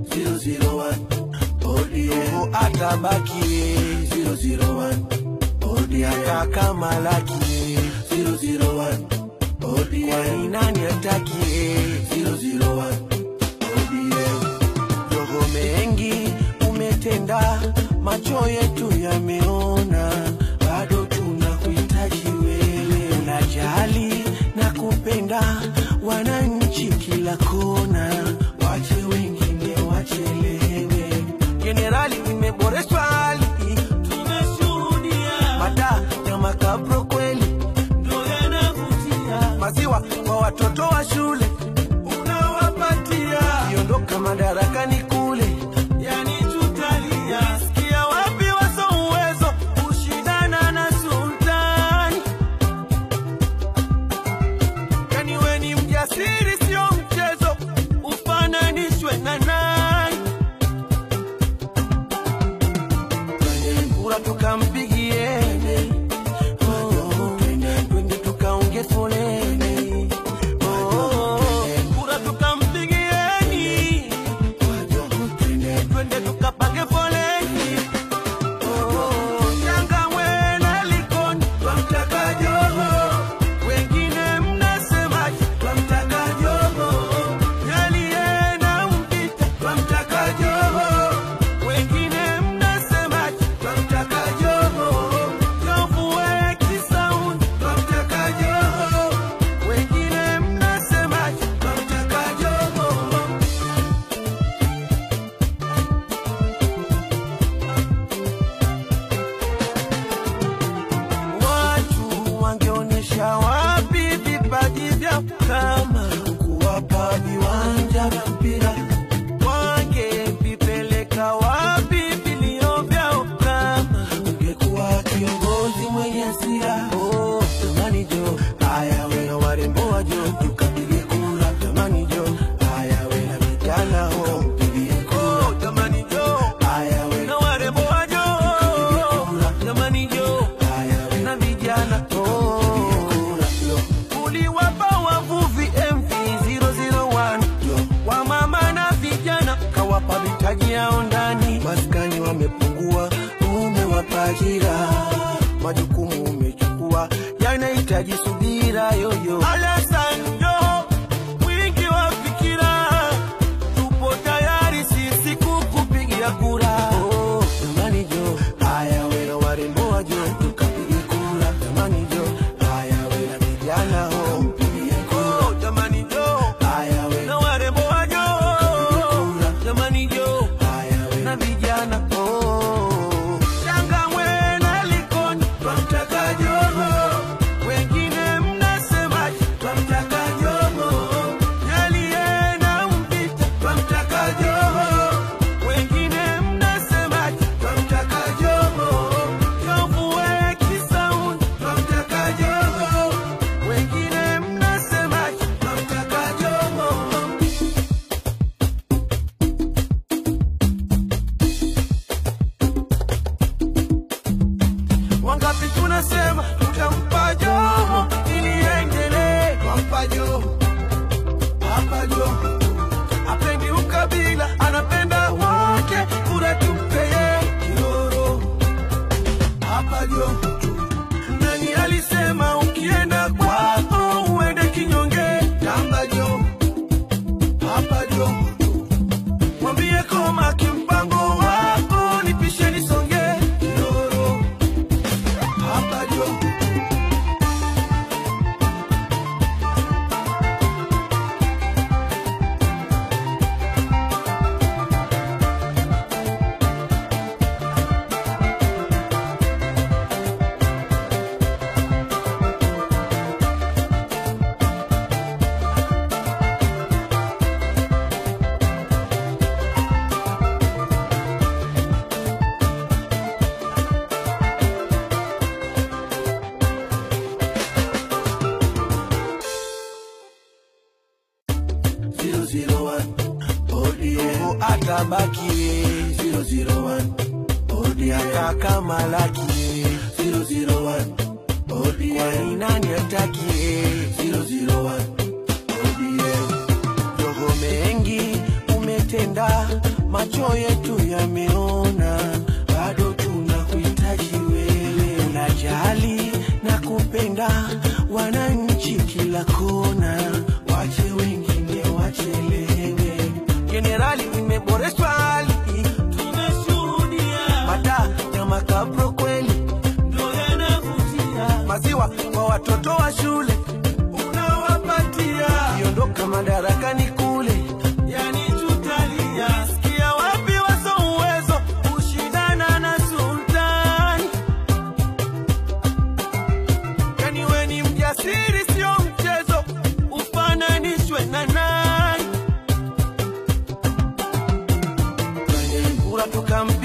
001 ODM atabaki 001 ODM kaka malaki 001 ODM kwani nani ataki 001 ODM Yogo mengi umetenda, macho yetu yameona, bado tunakuhitaji wewe. Unajali na kupenda wananchi kila kona, wache wengine wachelewe. Jenerali, imeboreshwa hali, tumeshuhudia mada ya makabro kweli ndo yanavutia, maziwa kwa watoto wa shule unawapatia, kiondoka madarakani kule, yani tutalia. Sikia wapi waso uwezo kushindana na sultani, yani we ni mjasiri, sio mchezo, ufananishwe na nani? kura tukampigie, Oh, twende tukaunge foleni, Oh, kura tukampigieni, twende tukapange foleni, Oh, Changamwe na Likoni twamtaka Joho, wengine mnasemaje? Twamtaka Joho, Nyalie na Mpita twamtaka Joho, wengine mnasemaje? Twamtaka Joho, Jovue Kisauni twamtaka Joho, wengine mnasemaje? Twamtaka Joho. Watu wangeonyesha wapi vipaji vyao kama kuwapa viwanja vya mpira, wangevipeleka wapi vilio vyao kama ungekuwa kiongozi mwenye hasira. Oh, jamani jo, haya we na warembo wa jo, tukapige kura. Jamani jo, haya we na vijana ho, mpigie kura. Jamani jo, haya we na warembo wa jo, jamani jo, haya we na vijana oh. Uliwapa wavuvi MV 001 wa mama na vijana, kawapa mitaji yao ndani, maskani wamepungua, umewapa ajira, majukumu umechukua, yanahitaji subira yoyo. Alessandro, mwingi wa fikira, tupo tayari sisi kukupigia kura. Oh, jamani jo, haya we na warembo wa jo, tukapige kura. Jamani jo, haya we na vijana ho, mpigie kura. Oh, jamani jo, haya we na warembo wa jo, jamani jo, haya we na vijana oh. Changamwe na Likoni twamtaka Joho, wengine mnasemaje? Twamtaka Joho, Nyalie na Mpita twamtaka Joho, wengine mnasemaje? Twamtaka Joho, Jovue Kisauni twamtaka Joho, wengine mnasemaje? Twamtaka Joho. Wangapi tunasema tutampa Joho ili endelee, twampa Joho, hapa Joho apendi ukabila, anapenda wote, kura tumpe yeye Kiroro, hapa Joho. Nani alisema ukienda kwako uende kinyonge? Tamba Joho, hapa Joho mwambie koma kimpango wako nipishe nisonge Kiroro, hapa Joho. ODM atabaki 001 ODM kaka malaki 001 ODM kwani nani ataki 001 ODM Yogo mengi umetenda, macho yetu yameona, bado tunakuhitaji wewe. Unajali na kupenda wananchi kila kona, wache wengine wachelewe. Jenerali, imeboreshwa hali, tumeshuhudia mada ya makabro kweli ndo yanavutia, maziwa kwa watoto wa shule unawapatia, kiondoka madarakani kule yani tutalia. Sikia wapi waso uwezo kushindana na sultani, yani we ni mjasiri, sio mchezo, ufananishwe na nani? Kura tukam